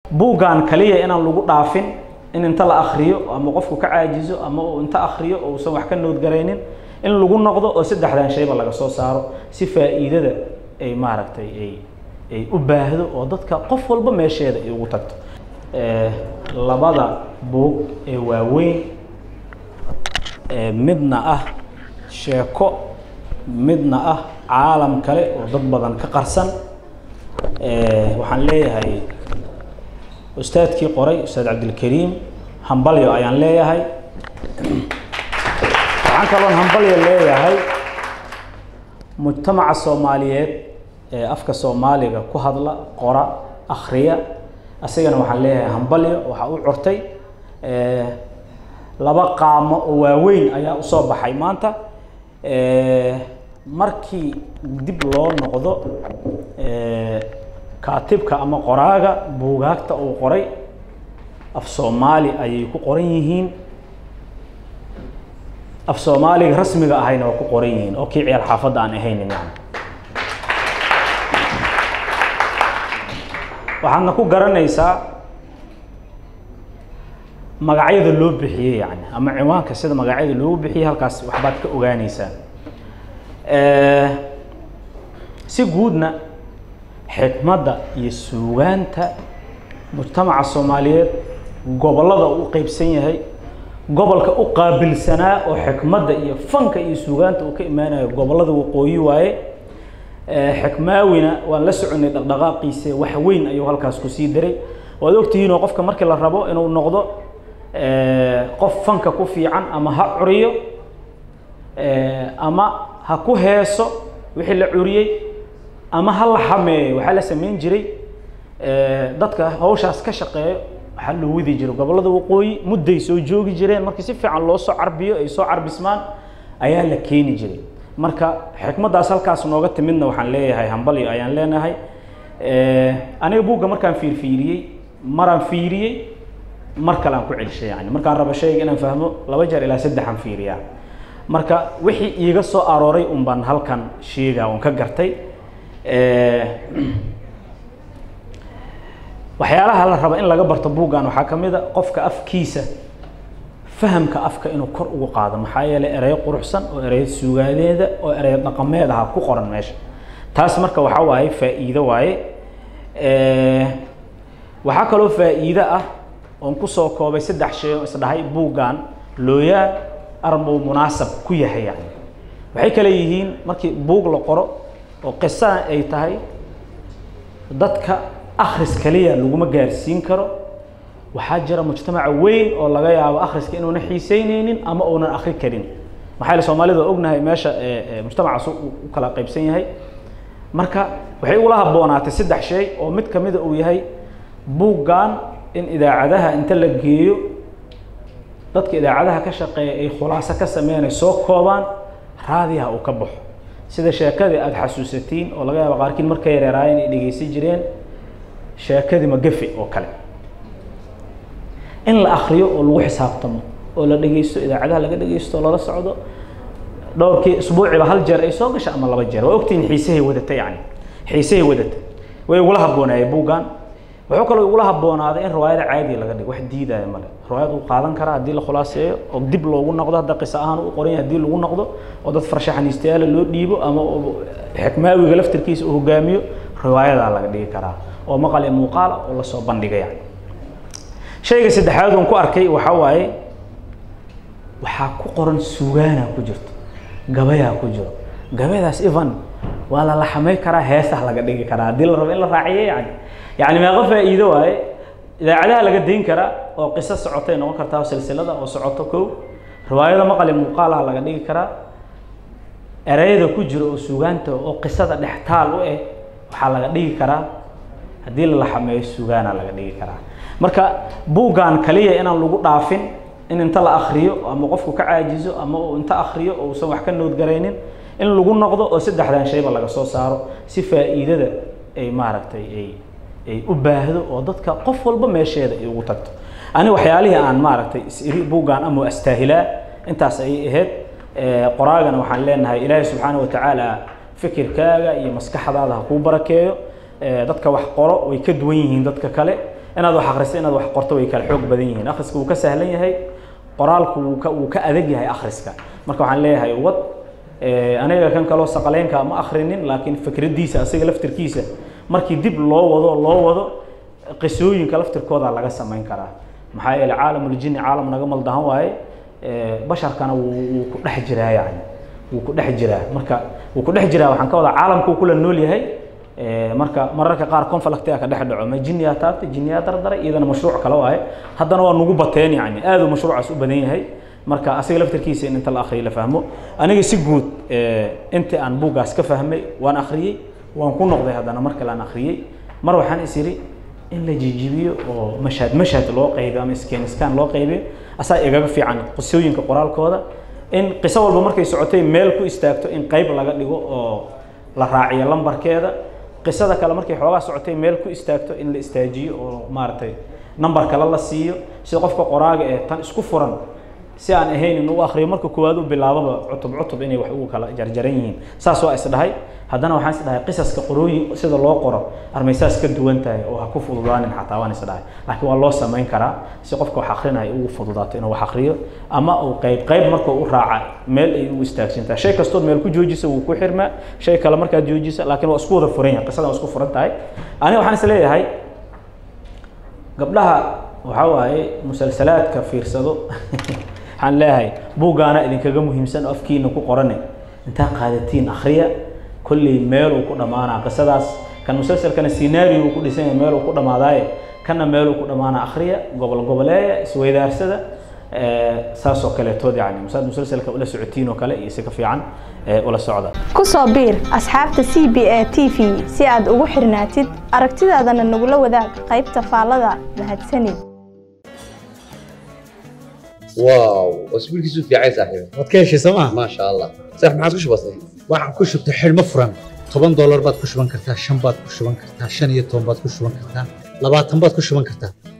buuggan kaliya inaan lagu dhaafin in inta la akriyo ama qofku ka caajizo ama uu inta akriyo oo uusan wax ka noodgaraynin in lagu noqdo oo saddexdan shayba laga soo saaro si faa'iidada ay maaragtay ay ay u baahdo oo dadka qof walba meesheeda ay ugu tagto labada buug ee waaweyn midna ah sheeko midna ah caalam kale oo dad badan ka qarsan waxaan leeyahay ustaadkii qoray ustaad cabdilkariim hambalyo ayaan leeyahay waxaan kaloon hambalyo leeyahay mujtamaca soomaaliyeed ee afka soomaaliga ku hadla qora akhriya asigana waxaan leeyahay hambalyo waxaa u curtay laba qaamo oo waaweyn ayaa usoo baxay maanta markii dib loo noqdo kaatibka ama qoraaga buugaagta uu qoray af soomaali ayay ku qoran yihiin af soomaaliga rasmiga ahayna waa ku qoran yihiin oo kii ciyaal xaafadda aan ahaynin yani waxaadna ku garanaysaa magacyada loo bixiyey yani ama ciwaanka sida magacyada loogu bixiyey halkaas waxbaad ka ogaaneysaa si guudna xikmadda iyo suugaanta mujtamaca soomaaliyeed gobollada u qeybsan yahay gobolka u qaabilsanaa oo xikmadda iyo fanka iyo suugaanta uu ka imaanayo gobollada waqooyi waaye xikmaawina waan la soconay dhaqdhaqaaqiisa wax weyn ayuu halkaas kusii daray waad ogtihiin oo qofka markii la rabo inuu noqdo qof fanka ku fiican ama ha curiyo ama ha ku heeso wixii la curiyey ama ha la xameeyo waxaa la samayn jiray dadka hawshaas ka shaqeeyo waxaa loo wadi jiray gobollada waqooyi mudday soo joogi jireen markii si fiican loo soo carbiyo ay soo carbismaan ayaa la keeni jiray marka xikmaddaas halkaas nooga timidna waxaan leeyahay hambalyo ayaan leenahay aniga buugga markaan fiirfiiriyey maraan fiiriyey mar kale aan ku celishay yani markaan rabo shayga inaan fahmo laba jeer ilaa saddexaan fiiriyaa marka wixii iiga soo arooray un baan halkan sheegaa un ka gartay waxyaalaha la raba in laga barto buuggan waxaa ka mid a qofka afkiisa fahamka afka inuu kor ugu qaado maxaa yeelay ereyo quruxsan oo ereyo suugaadeeda oo ereyo dhaqameed aha ku qoran meesha taas marka waxaa waaye faa'iido waaye waxaa kaloo faa'iido ah oon kusoo koobay saddex shay oo isdhahay buuggan looyaan arbuu munaasab ku yahay yani waxay kale yihiin markii buug la qoro oo qisaan ay tahay dadka akhris kaliya laguma gaarsiin karo waxaa jira mujtamaca weyn oo laga yaabo akhriska inuuna xiiseyneynin ama uunan akri karin maxaa yeele soomaalida waa ognahay meesha mujtamacaas u kala qaybsan yahay marka waxay ugula habboonaatay saddex shay oo mid kamida uu yahay buuggan in idaacadaha inta la geeyo dadka idaacadaha ka shaqeeya ay khulaaso ka sameynay soo koobaan raadiyaha uu ka baxo sida sheekadii aada xasuusatiin oo laga yaabo qaarkiin markay yareeraayeen ay dhegeysan jireen sheekadii magafe oo kale in la akriyo oo lagu xisaabtamo oo la dhegeysto idaacadaha laga dhegeysto oo lala socdo dhowrkii isbuuciba hal jeer ay soo gasha ama laba jeer waa ogtihiin xiisahay wadata yani xiisahay wadata way igula habboonaayeen buuggan wuxuu kaloo igula habboonaaday in riwaayada caadiga laga dhigo wax diidaya male riwaayad uu qaadan karaa haddii la khulaaseeyo oo dib loogu noqdo hadda qiso ahaan u qoran yahay haddii lagu noqdo oo dad farshaxaniistayaala loo dhiibo ama xikmaawiga laftirkiisa uu hogaamiyo riwaayadaa laga dhigi karaa oo maqal iyo muuqaal oo lasoo bandhiga yani shayga saddexaad oon ku arkay waxaa waaye waxaa ku qoran sugaana ku jirto gabayaa ku jiro gabayadaas evan waa la laxamay karaa heesah laga dhigi karaa haddii la rabo in la raaciyo yani yani meeqo faa'iido waaye idaacadaha laga dayn karaa oo qiso socotay noqon kartaa silsilada oo socoto kow riwaayada maqali muuqaalaha laga dhigi karaa ereyada ku jiro oo sugaanta oo qisada dhextaal u eh waxaa laga dhigi karaa haddii la laxameeyo sugaana laga dhigi karaa marka buuggan kaliya inaan lagu dhaafin in inta la akriyo ama qofku ka caajizo ama uu inta akriyo oo uusan wax ka noodgaraynin in lagu noqdo oo saddexdan shayba laga soo saaro si faa'iidada ay maaragtay ay ay u baahdo oo dadka qof walba meesheeda ay ugu tagto ani waxyaalihii aan maaragtay is-iri buuggan ama astaahilaa intaas ayay ahayd qoraagana waxaan leenahay ilaahay subxaana watacaala fikirkaaga iyo maskaxdaada ha kuu barakeeyo dadka wax qoro way ka duwan yihiin dadka kale inaad wax akhriso inaad wax qorto way kala xoog badan yihiin akhriska wuu ka sahlan yahay qoraalku wuu ka wuu ka adag yahay akhriska marka waxaan leeyahay wad aniga kan kaloo saqaleynka ma akhrinin laakiin fikraddiisa asiga laftirkiisa markii dib loo wado loo wado qisooyinka laftirkooda laga samayn karaa maxaa yeelay caalamul-jinni caalam naga maldahan waaye basharkana wuu wuu ku dhex jiraa yani wuu ku dhex jiraa marka wuu ku dhex jiraa waxaan ka wadaa caalamku kula nool yahay marka mararka qaar conflictiga ka dhex dhaco ma jinniyaa taabtay jinniyaa dardaray iyadana mashruuc kale waaye haddana waa nugu bateen yani aad uu mashruucaas u badan yahay marka asiga laftirkiisa in inta la akhriyo la fahmo aniga si guud inta aan buuggaas ka fahmay waan akhriyey waan ku noqday haddana mar kale aan akhriyey mar waxaan is iri in la jijibiyo oo mashhad mashhad loo qaybiyo ama iskaan iskaan loo qaybiyo asaa igaga fiican qisooyinka qoraalkooda in qiso walba markay socotay meel ku istaagto in qayb laga dhigo oo la raaciyo lambarkeeda qisada kale markay xoogaa socotay meel ku istaagto in la istaajiyo oo maaragtay nambar kale la siiyo sida qofka qoraaga ee tan isku furan si aan ahayn in uu akhriyo marka koowaad u bilaababa cutub cutub inay wax ugu kala jarjaran yihiin saas waa isdhahay haddana waxaan isdhahay qisaska qorooyin sida loo qoro armaysaas ka duwan tahay oo ha ku fududaanin xataa waan isdhahay laakiin waa loo samayn karaa si qofka wax akhrinayo ugu fududaato inuu wax akhriyo ama uu qayb qayb marka u raaca meel ay u istaagsantahay shay kastood meel ku joojisa wuu ku xirmaa shay kale markaad joojisa laakiin waa isku wada furan yahay qisadan waa isku furan tahay aniga waxaan is leeyahay gabdhaha waxaa waaye musalsalaadka fiirsado waxaan leeyahay buuggaana idinkaga muhiimsan oo afkiina ku qorane intaa qaadatiin akhriya kolley meeluu ku dhammaanaa qisadaas kan musalsalkana scenario uu ku dhisan yahay meeluu ku dhammaadaaye kana meeluu ku dhammaanaa akhriya gobol goboleeya isweydaarsada saasoo kaleetood yani masaad musalsalka ula socotiin oo kale iyo si ka fiican ula socda ku soo biir asxaabta c b a t v si aad ugu xirnaatid aragtidaadana nagula wadaag qaybta faallada mahadsanid واو اسبوع كيسو في عايز صاحبي waad ka heshay sooma ما شاء الله صح ما عادش بسيط waxaan ku shubtay xidhmo furan toban doolar baad ku shuban kartaa shan baad ku shuban kartaa shan iyo toban baad ku shuban kartaa labaatan baad ku shuban kartaa